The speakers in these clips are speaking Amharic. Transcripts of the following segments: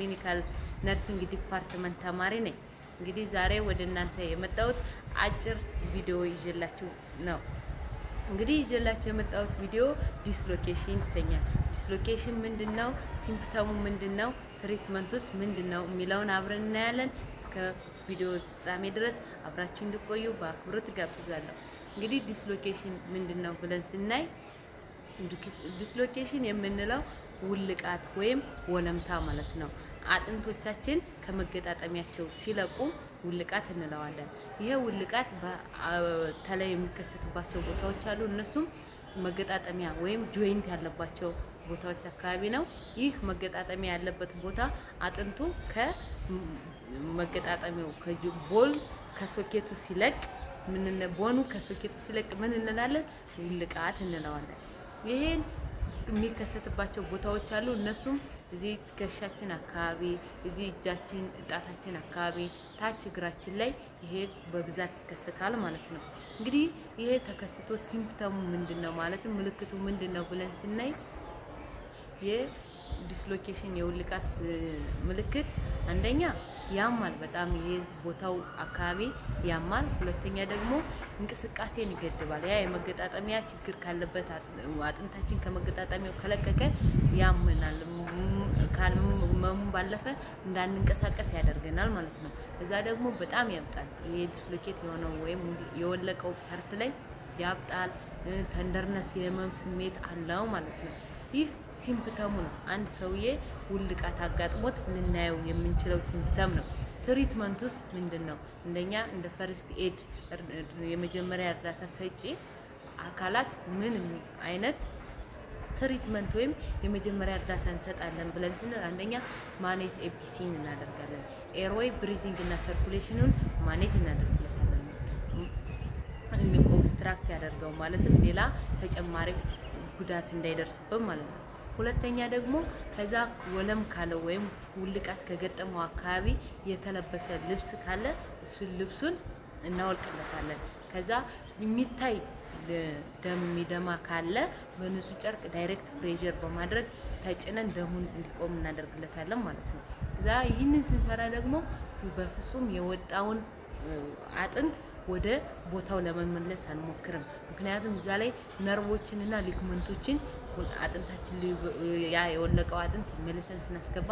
ክሊኒካል ነርሲንግ ዲፓርትመንት ተማሪ ነኝ። እንግዲህ ዛሬ ወደ እናንተ የመጣሁት አጭር ቪዲዮ ይዤላችሁ ነው። እንግዲህ ይዤላችሁ የመጣሁት ቪዲዮ ዲስሎኬሽን ይሰኛል። ዲስሎኬሽን ምንድን ነው? ሲምፕተሙ ምንድን ነው? ትሪትመንቱስ ምንድን ነው የሚለውን አብረን እናያለን። እስከ ቪዲዮ ፍጻሜ ድረስ አብራችሁ እንድቆዩ በአክብሮት ጋብዛለሁ። እንግዲህ ዲስሎኬሽን ምንድን ነው ብለን ስናይ ዲስሎኬሽን የምንለው ውልቃት ወይም ወለምታ ማለት ነው። አጥንቶቻችን ከመገጣጠሚያቸው ሲለቁ ውልቃት እንለዋለን። ይሄ ውልቃት በተለይ የሚከሰትባቸው ቦታዎች አሉ። እነሱም መገጣጠሚያ ወይም ጆይንት ያለባቸው ቦታዎች አካባቢ ነው። ይህ መገጣጠሚያ ያለበት ቦታ አጥንቱ ከመገጣጠሚያው ቦል ከሶኬቱ ሲለቅ ምን ቦኑ ከሶኬቱ ሲለቅ ምን እንላለን? ውልቃት እንለዋለን። ይሄን የሚከሰትባቸው ቦታዎች አሉ። እነሱም እዚህ ትከሻችን አካባቢ፣ እዚህ እጃችን ጣታችን አካባቢ፣ ታች እግራችን ላይ ይሄ በብዛት ይከሰታል ማለት ነው። እንግዲህ ይሄ ተከስቶ ሲምፕተሙ ምንድን ነው ማለትም ምልክቱ ምንድን ነው ብለን ስናይ የዲስሎኬሽን የውልቃት ምልክት አንደኛ ያማል፣ በጣም ይሄ ቦታው አካባቢ ያማል። ሁለተኛ ደግሞ እንቅስቃሴን ይገድባል። ያ የመገጣጠሚያ ችግር ካለበት አጥንታችን ከመገጣጠሚያው ከለቀቀ ያምናል። ከመሙ ባለፈ እንዳንንቀሳቀስ ያደርገናል ማለት ነው። እዛ ደግሞ በጣም ያብጣል። ይሄ ዲስሎኬት የሆነው ወይም የወለቀው ፓርት ላይ ያብጣል። ተንደርነስ የህመም ስሜት አለው ማለት ነው። ይህ ሲምፕተሙ ነው። አንድ ሰውዬ ውልቃት አጋጥሞት ልናየው የምንችለው ሲምፕተም ነው። ትሪትመንቱስ ምንድን ነው? እንደኛ እንደ ፈርስት ኤድ የመጀመሪያ እርዳታ ሰጪ አካላት ምን አይነት ትሪትመንት ወይም የመጀመሪያ እርዳታ እንሰጣለን ብለን ስንል አንደኛ ማኔጅ ኤፒሲን እናደርጋለን። ኤርዌይ ብሪዚንግ እና ሰርኩሌሽኑን ማኔጅ እናደርግለታለን። ኦብስትራክት ያደርገው ማለትም ሌላ ተጨማሪ ጉዳት እንዳይደርስብን ማለት ነው። ሁለተኛ ደግሞ ከዛ ወለም ካለው ወይም ውልቃት ከገጠመው አካባቢ የተለበሰ ልብስ ካለ እሱን ልብሱን እናወልቅለታለን። ከዛ የሚታይ ደም የሚደማ ካለ በንጹህ ጨርቅ ዳይሬክት ፕሬዠር በማድረግ ተጭነን ደሙን እንዲቆም እናደርግለታለን ማለት ነው። እዛ ይህንን ስንሰራ ደግሞ በፍጹም የወጣውን አጥንት ወደ ቦታው ለመመለስ አንሞክርም። ምክንያቱም እዛ ላይ ነርቮችንና ሊግመንቶችን አጥንታችን ያ የወለቀው አጥንት መልሰን ስናስገባ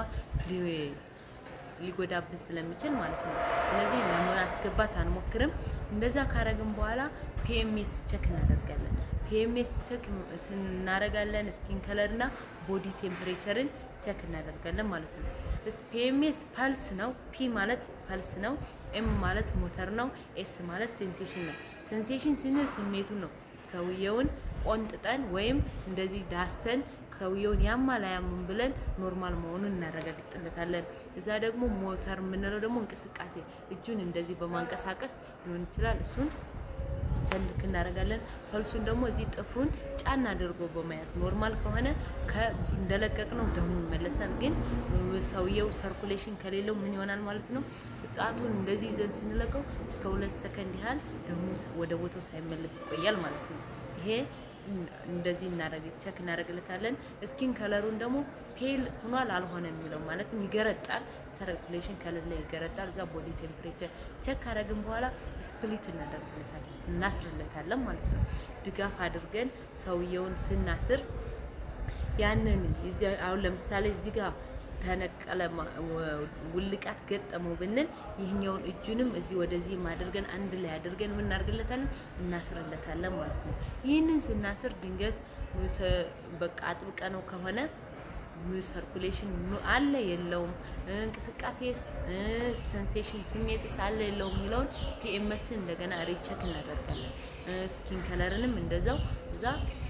ሊጎዳብን ስለሚችል ማለት ነው። ስለዚህ ለማስገባት አንሞክርም። እንደዛ ካረግን በኋላ ፒኤምኤስ ቸክ እናደርጋለን። ፒኤምኤስ ቸክ ስናደርጋለን ስኪን ከለር እና ቦዲ ቴምፕሬቸርን ቸክ እናደርጋለን ማለት ነው። ፒኤምኤስ ፐልስ ነው። ፒ ማለት ፐልስ ነው። ኤም ማለት ሞተር ነው። ኤስ ማለት ሴንሴሽን ነው። ሴንሴሽን ስንል ስሜቱን ነው። ሰውየውን ቆንጥጠን ወይም እንደዚህ ዳሰን ሰውየውን ያማል አያምን ብለን ኖርማል መሆኑን እናረጋግጥለታለን። እዛ ደግሞ ሞተር የምንለው ደግሞ እንቅስቃሴ እጁን እንደዚህ በማንቀሳቀስ ሊሆን ይችላል። እሱን ቸልክ እናደርጋለን። ፐልሱን ደግሞ እዚህ ጥፍሩን ጫና አድርጎ በመያዝ ኖርማል ከሆነ እንደለቀቅ ነው ደሙ ይመለሳል። ግን ሰውየው ሰርኩሌሽን ከሌለው ምን ይሆናል ማለት ነው? ጣቱን እንደዚህ ይዘን ስንለቀው እስከ ሁለት ሰከንድ ያህል ደሙ ወደ ቦታው ሳይመለስ ይቆያል ማለት ነው። ይሄ እንደዚህ እናደርግ ቸክ እናደርግለታለን። ስኪን ከለሩን ደግሞ ፔል ሆኗል አልሆነ የሚለው ማለትም ይገረጣል። ሰርኩሌሽን ከሌለ ይገረጣል። እዛ ቦዲ ቴምፕሬቸር ቸክ ካደረግን በኋላ ስፕሊት እናደርግለታለን እናስርለታለን ማለት ነው። ድጋፍ አድርገን ሰውየውን ስናስር ያንን አሁን ለምሳሌ እዚህ ጋር ተነቀለ ውልቃት ገጠመው ብንል ይህኛውን እጁንም እዚህ ወደዚህ አድርገን አንድ ላይ አድርገን የምናደርግለታለን እናስርለታለን ማለት ነው። ይህንን ስናስር ድንገት በቃ አጥብቀ ነው ከሆነ ሰርኩሌሽን አለ የለውም፣ እንቅስቃሴስ ሴንሴሽን ስሜትስ አለ የለውም የሚለውን ፒኤምኤስን እንደገና ሪቸክ እናደርጋለን። ስኪን ከለርንም እንደዛው እዛ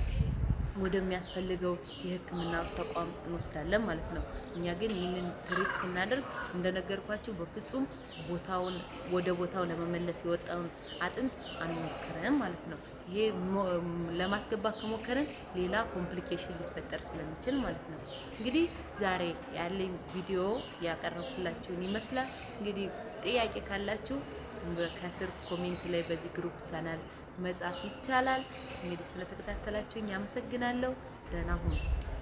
ወደሚያስፈልገው የሕክምና ተቋም እንወስዳለን ማለት ነው። እኛ ግን ይህንን ትሪት ስናደርግ እንደነገርኳቸው በፍጹም ቦታውን ወደ ቦታው ለመመለስ የወጣውን አጥንት አንሞክርም ማለት ነው። ይሄ ለማስገባት ከሞከርን ሌላ ኮምፕሊኬሽን ሊፈጠር ስለሚችል ማለት ነው። እንግዲህ ዛሬ ያለኝ ቪዲዮ ያቀረብኩላችሁን ይመስላል። እንግዲህ ጥያቄ ካላችሁ ከስር ኮሜንት ላይ በዚህ ግሩፕ ቻናል መጻፍ ይቻላል። እንግዲህ ስለተከታተላችሁኝ አመሰግናለሁ። ደህና ሁኑ።